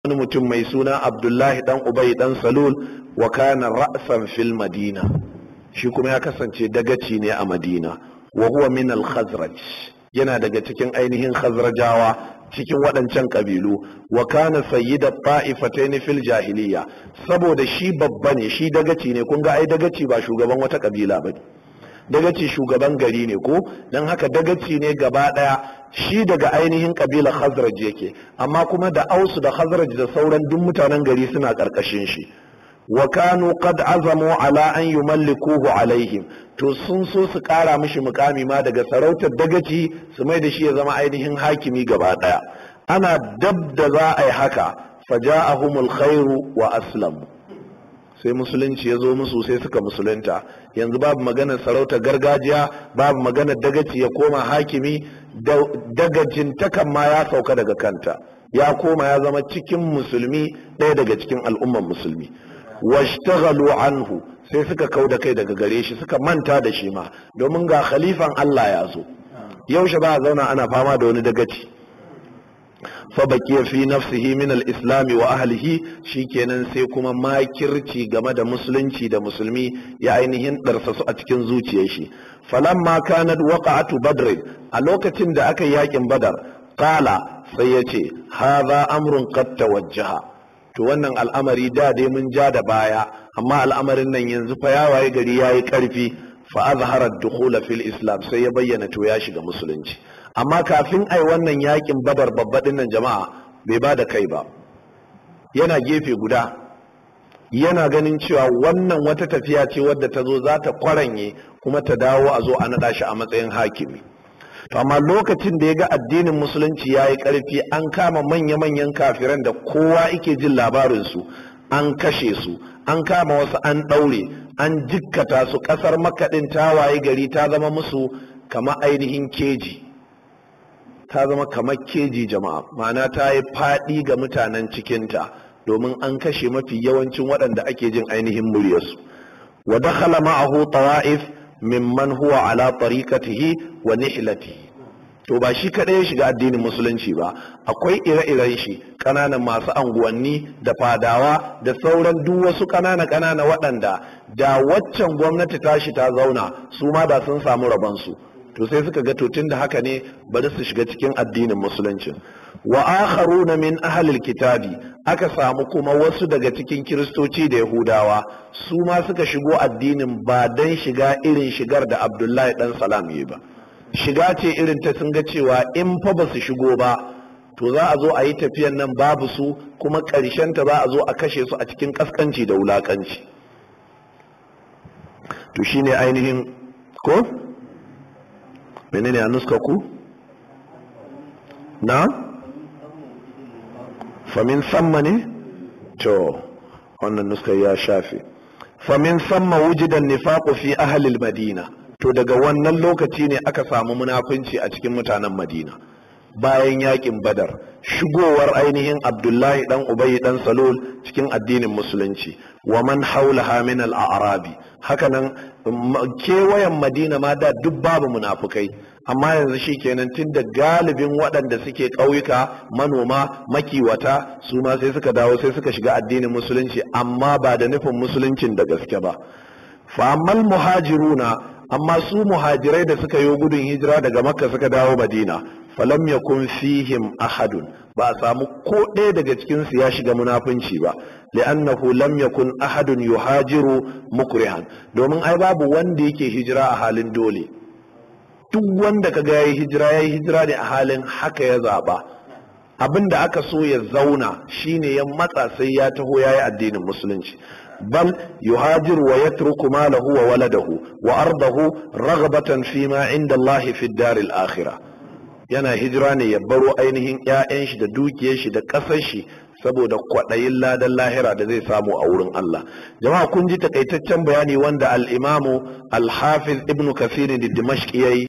wani mutum mai suna abdullahi dan ubay dan salul wa kana ra'san fil madina shi kuma ya kasance dagaci ne a madina wa huwa min al khazraj yana daga cikin ainihin khazrajawa cikin waɗancan ƙabilu wa kana sayyida ta'ifatayn fil jahiliya saboda shi babba ne shi dagaci ne kun ga ai dagaci ba shugaban wata ƙabila ba dagaci shugaban gari ne ko dan haka dagaci ne gaba ɗaya shi daga ainihin ƙabilar khazraj yake amma kuma da ausu da khazraj da sauran duk mutanen gari suna ƙarƙashin shi wa kanu qad azamu ala an yumallikuhu alaihim to sun so su kara mishi mukami ma daga sarautar dagaci su mai da shi ya zama ainihin hakimi gaba daya ana dab da za a yi haka faja'ahumul khairu wa aslamu sai musulunci ya zo musu sai suka musulunta yanzu babu maganar sarautar gargajiya babu maganar dagaci ya koma hakimi dagajin takan ma ya sauka daga kanta ya koma ya zama cikin musulmi ɗaya daga cikin al'umman musulmi washtaghalu anhu sai suka kau da kai daga gare shi suka manta da shi ma domin ga khalifan Allah ya zo yaushe ba a zauna ana fama da wani dagaci fa baqiya fi nafsihi min al-islam wa ahlihi shikenan sai kuma makirci game da musulunci da musulmi ya ainihin darsa su a cikin zuciyar shi falamma kanat waqa'atu badr a lokacin da aka yi yakin badar qala sai yace hadha amrun qad tawajjaha to wannan al'amari da dai mun ja da baya amma al'amarin nan yanzu fa ya waye gari yayi karfi fa azhara ad-dukhul fil islam sai ya bayyana to ya shiga musulunci amma kafin ai wannan yakin badar babbaɗin nan jama'a bai ba da kai ba yana gefe guda yana ganin cewa wannan wata tafiya ce wadda ta zo za ta kwaranye kuma ta dawo a zo a naɗa shi a matsayin hakimi to amma lokacin da ya ga addinin musulunci ya yi ƙarfi an kama manya-manyan kafiran da kowa ike jin labarinsu an kashe su an kama wasu an ɗaure an jikkata su ƙasar makaɗin ta waye gari ta zama musu kama ainihin keji ta zama kamar keji jama'a ma'ana ta yi faɗi ga mutanen cikinta domin an kashe mafi yawancin waɗanda ake jin ainihin muryarsu wa dakhala ma'ahu tawa'if mimman huwa ala tariqatihi wa nihlatihi to ba shi kaɗai ya shiga addinin musulunci ba akwai ire-iren shi ƙananan masu anguwanni da fadawa da sauran duk wasu ƙanana ƙanana waɗanda da waccan gwamnati tashi ta zauna su ma da sun samu rabansu to sai suka ga tun da haka ne bari su shiga cikin addinin musulunci wa akharuna min ahlil kitabi aka samu kuma wasu daga cikin kiristoci da yahudawa su ma suka shigo addinin ba dan shiga irin shigar da abdullahi dan salam yi ba shiga ce irin ta sun ga cewa in fa ba su shigo ba to za a zo a yi tafiyan nan babu su kuma ta za a zo a kashe su a cikin kaskanci da wulakanci to shine ainihin ko menene a nuska ku na famin samma ne to wannan nuska ya shafe famin samma wujidan nifaqu fi ahlil madina to daga wannan lokaci ne aka samu munafunci a cikin mutanen madina bayan yakin badar shigowar ainihin abdullahi dan ubayi dan salul cikin addinin musulunci wa man haulaha min al-a'rabi hakanan kewayen madina ma da duk babu munafukai amma yanzu shi kenan tun da galibin waɗanda suke ƙauyuka manoma makiwata su ma sai suka dawo sai suka shiga addinin musulunci amma ba da nufin musuluncin da gaske ba fa'ammal muhajiruna amma su muhajirai da suka yi gudun hijira daga makka suka dawo madina falam yakun fihim ahadun ba a samu ko ɗaya daga cikinsu ya shiga munafunci ba li'annahu lam yakun ahadun yuhajiru mukrihan domin ai babu wanda yake hijira a halin dole duk wanda kaga yayi hijira yayi hijira ne a halin haka ya zaba abin da aka so ya zauna shine ya matsa sai ya taho yayi addinin musulunci bal yuhajiru wa yatruku malahu wa waladahu wa ardahu raghbatan fi ma inda Allah fi daril akhirah yana hijira ne ya baro ainihin 'ya'yan shi da dukiyar shi da ƙasar shi saboda kwaɗayin ladan lahira da zai samu a wurin Allah jama'a kun ji takaitaccen bayani wanda al-imamu al-hafiz ibn kathir da dimashq yayi